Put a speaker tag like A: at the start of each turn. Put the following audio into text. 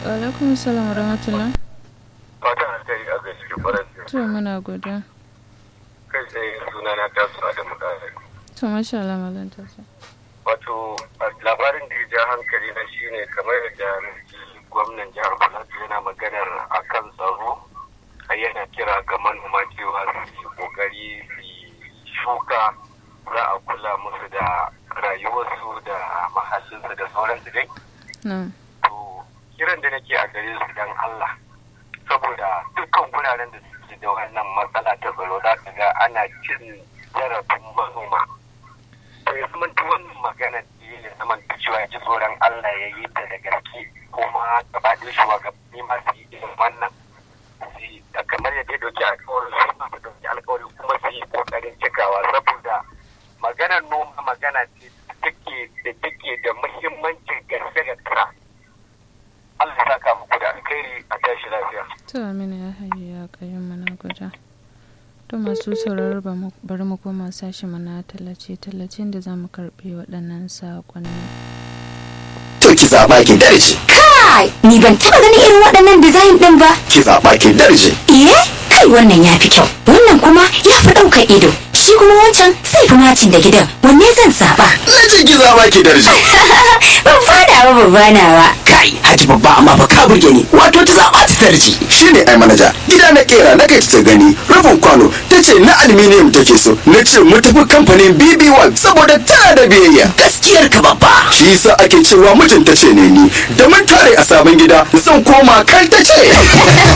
A: alaikum salam rahmatullah
B: fatan alkhairi a gaishe ki faran
A: to muna godiya
B: kai tsaye suna na tasu a da mutane
A: to masha Allah malam ta sa
B: wato labarin da ya ja hankali na shine kamar yadda ji gwamnan jihar Plateau yana maganar akan tsaro ai yana kira ga manoma cewa su yi kokari su yi shuka za a kula musu da rayuwarsu da mahallinsu da sauransu dai
A: na'am
B: to kiran da nake a gare su dan Allah saboda dukkan guraren da suke da wannan matsala ta tsaro za ka ga ana cin zarafin manoma to ya zama wannan magana da ya zama cewa ya ji tsoron Allah ya yi ta da gaske kuma gaba da shugabanni ma su yi irin wannan su yi da kamar yadda ya dauki alkawarin su ma su dauki alkawarin kuma su yi kokarin cikawa saboda maganar noma magana ce da take da take da muhimmancin gaske gaske Allah ya saka muku da alkhairi a tashi lafiya.
A: to amina ya haye ya kayan mana guda to masu sauraro ba mu- bari mu koma sashi mana tallace tallacen da za mu karɓi waɗannan saƙonni
C: to ki zaɓa ki darje
D: Kai, ni ban taɓa ganin irin waɗannan design ɗin ba.
C: ki zaɓa ki darje
D: Iye, kai wannan ya fi kyau. Wannan kuma ya fi ɗaukar ido. Shi kuma wancan zai fi macin da gidan. Wanne zan zaɓa?
C: na ce ki zaɓa ki darje
D: Ban fada ba babba nawa.
C: kai haji babba amma ba ka burge ni wato ta zaɓa ta darje shine ai manaja gida na kera na kai ta gani rufin kwano ta ce na aluminium take so na ce mu tafi kamfanin bb1 saboda tana da biyayya gaskiyar ka babba shi yasa ake cewa mutunta ce ne ni da mun tare a sabon gida zan koma kai ta ce